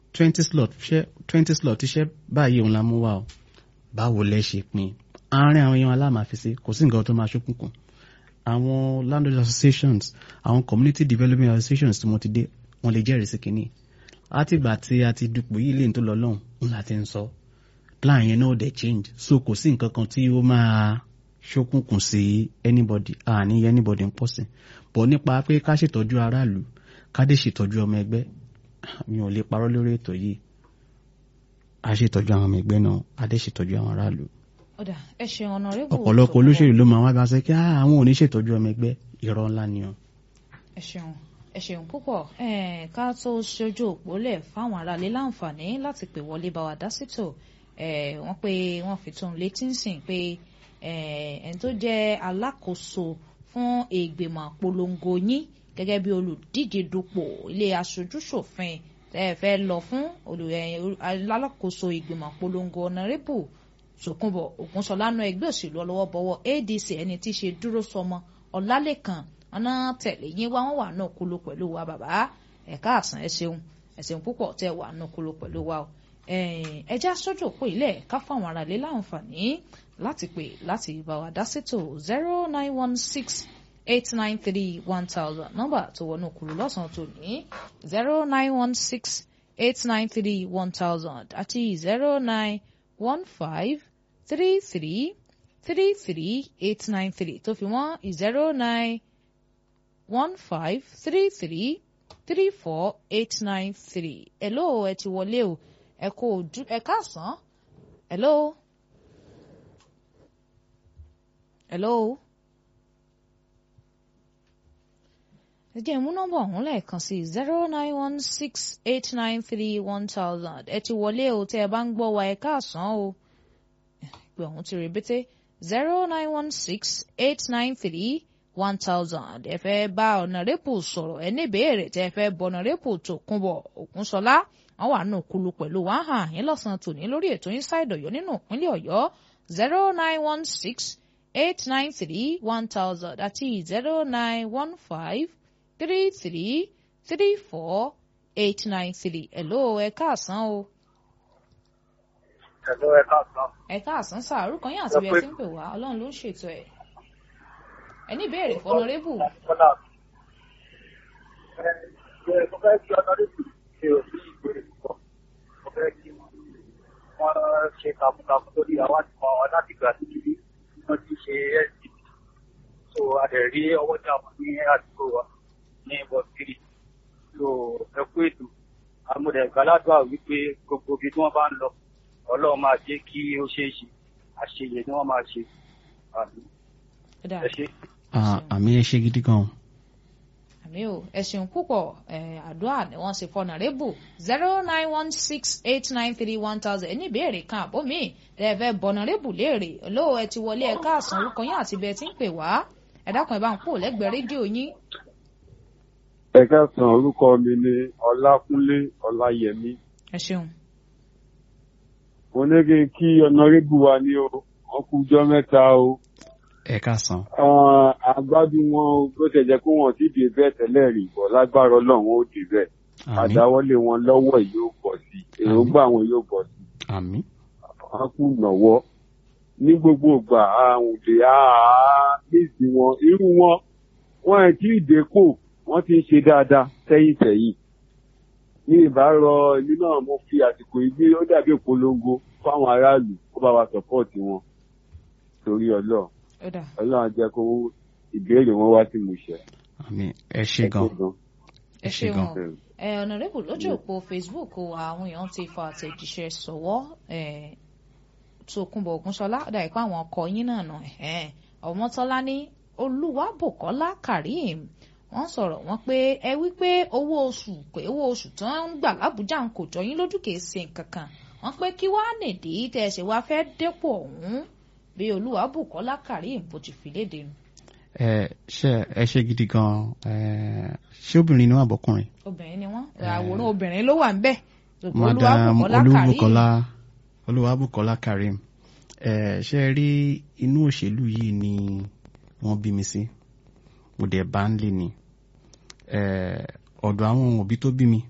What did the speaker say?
twenty slot ṣẹ́ twenty slot iṣẹ́ báyìí òun la mú wá o báwo lẹ ṣe pín àárín àwọn èèyàn aláàmáfíìsì kò sí nǹkan tó máa ṣókùnkùn àwọn landlord associations àwọn community development associations tí mo ti dé wọ́n lè jẹ́rìí sí kínní látìgbà tí a ti dupò yìí lè tó lọ lọ́hùn ń láti ń sọ plan yẹn náà dẹ̀ change so kò sí nǹkan kan tí ó máa ṣókùnkùn sí anybody àní anybody ń pọ̀ sí bọ̀ nípa pé ká ṣètọ́jú aráàlú ká dé ṣètọ́jú ọmọ ẹgbẹ́ mi ò lè parọ́ lórí ètò yìí a ṣètọ́jú àwọn ọmọ ẹgbẹ́ náà a dé ṣètọ́jú àwọn aráàlú ọ̀dà ẹ ṣeun ọ̀nàrẹ́bù ọ̀pọ̀lọpọ̀ olóṣèlú ló máa wá bá ṣe kí àwọn ò ní ṣètọ́jú ọmọ ẹgbẹ́ irọ́ ńlá ni o. ẹ ṣeun ẹ ṣeun púpọ̀ ká tó ṣojú òpó lẹ̀ fáwọn aráalé láǹfààní láti pè wọlé bá wa dá sítò wọ́n pé wọ́n fi tó ń létí ń sìn pé ẹni tó jẹ́ alákòóso fún ìgbìmọ̀ polongo yín gẹ́gẹ́ bí olùdíje dupò ilé aṣojúṣòfin tẹ́ ẹ fẹ́ lọ fún alákòóso ìgbìmọ̀ polongo ọ̀nàrẹ́bù Sòkúnbọ̀ Ògúnṣọlá náà ẹgbẹ́ òṣèlú ọlọ́wọ́bọwọ́ ADC ẹni tí í ṣe dúró sọmọ Ọlálẹ́kan ọ̀nà tẹ̀lé yín wá wọ́n wà náà kúló pẹ̀lú wa bàbá ẹ̀ka àsán ẹ ṣeun ẹ ṣeun púpọ̀ tẹ́ wà náà kúló pẹ̀lú wa o ẹjẹ́ aṣojú òpó ilẹ̀ ká fáwọn aráalé láǹfààní láti pè láti bá wa dá sétò zero nine one six eight nine three one thousand nọ́mbà tó wọnú kúló lọ́sàn-án tó ní zero nine one six eight nine three one thousand àti zero nine one five three three three three eight nine three tó fi wọ́n zero nine one five three three three four eight nine three. hello ẹ ti wọlé o ẹ kò ojú ẹ káàsán hello hello ẹ jẹ́ ìmú nọ́mbà ọ̀hún lẹ́ẹ̀kan sí zero nine one six eight nine three one thousand ẹ ti wọlé o tẹ́ ẹ bá ń gbọ́ wa ẹ káàsán o pé ọ̀hún ti rèbété zero nine one six eight nine three one thousand ẹ fẹ́ bá ọ̀nàrẹ́pù sọ̀rọ̀ ẹ ní ìbéèrè tẹ́ ẹ fẹ́ bọ ọ̀nàrẹ́pù Tòkunbọ̀ Ògúnṣọlá wọn wà nù kulu pẹ̀lú wọn hàn yín lọ́sàn-án tòní lórí ètò Inside Ọ̀yọ́ nínú ìpínlẹ̀ Ọ̀yọ́ zero nine one six eight nine three one thousand àti zero nine one five three three three four eight nine three hello ẹ káàsán o. hello ẹ káàsán. ẹ káàsán sáà orúkọ yín àti bí ẹ ti ń pè wá Ọlọ́run ló ń ṣètò ẹ̀ ẹni ìbéèrè fọnọrẹ́bù. mo fẹ́ kí ọ̀nàrẹ́bù ṣe òbí ìbéèrè púpọ̀ mo fẹ́ kí wọ́n ṣe takuntakun lórí àwọn àti wọn láti gbà sí ibi wọ́n ti ṣe sdp so a lè rí ọwọ́ jà wọn ní àdúgbò wa ní bọ́sírì so ẹ kú ètò amúdẹ̀gbáládùá wípé gbogbo ibi tí wọ́n bá ń lọ ọlọ́run máa jẹ́ kí ó ṣeé ṣe àṣeyẹ ni wọ́n máa ṣe àmì ẹ ṣe àmì ẹ ṣe gidi gan. àmì o ẹ ṣeun púpọ̀ àdúrà ni wọ́n ṣe fọ́nà rébù zero nine one six eight nine three one thousand ẹni ìbéèrè kan àbó mi ẹ fẹ́ bọ̀nà rébù léèrè olówó ẹ ti wọlé ẹ káàsán orúkọ yín àti bẹ́ẹ̀ tí ń pè wá ẹ dákun ẹ bá ń pò lẹ́gbẹ̀ẹ́ rédíò yín. ẹ káàsán orúkọ mi ni ọlákúnlé ọláyẹmí. ẹ ṣeun. mo ní kí n kí ọ̀nàrẹ́bù wa ní o wọ́n kú ọjọ́ mẹ́ta o ẹ káàsán. àgbádùn wọn bó ṣe jẹ́ kó wọn ti dé bẹ́ẹ̀ tẹ́lẹ̀ rí bọ̀ lágbára Ọlọ́run ó dé bẹ́ẹ̀ àdáwọ́lé wọn lọ́wọ́ yóò pọ̀ sí èròǹgbà wọn yóò pọ̀ sí. àmín. wọn kú nọwọ ní gbogbo ìgbà àrùn lè àmìsí wọn irú wọn wọn ẹ tí ì dépò wọn ti ń ṣe dáadáa sẹ́yìn sẹ́yìn ní ìbárọ ìlú náà mo fi àsìkò ìgbé ó dàbí ìpolongo fáwọn aráàlú kó bá wa sọpọ́ọ̀tì wọn torí Ọlọ́run ọlọ́run jẹ́ kó ìbéèrè wọn wá sí ìmúṣẹ. àmín ẹ ṣé gan ẹ ṣé gan ẹ ọ̀nàrẹ́bù lójú òpó Facebook àwọn èèyàn ti fa àtẹ̀jíṣẹ́ sọ̀wọ́ Tòkunbọ̀ Ògúnṣọlá ọ̀dà ìpá àwọn ọkọ yín náà nà ọmọtọ́lá ní Olúwabùkọ́lá Karim wọ́n sọ̀rọ̀ wọ́n pé ẹ wí pé owó oṣù pé owó oṣù tó ń gbà lábújá ń kò jọ yín lójú kìí ṣe nǹkan kan wọ́n pé kí wàá nìdí tẹ̀ ṣe wá fẹ́ dépò ọ̀hún bí Olúwabùkọ́lá Karim bó ti fi léde nu. ẹ ṣe ẹ ṣe gidi gan ẹ ṣé obìnrin ni wọn àbọkùnrin. obìnrin ni wọn àwòrán obìnrin ló wà ń bẹ. madam Olúbùkọ́lá Olúwabùkọ́lá Karim ẹ ṣe rí inú òṣèlú yìí ni wọ́n bí mi sí mo dẹ̀ bá ń lé ni ọ̀dọ̀ àwọn òbí tó bí mi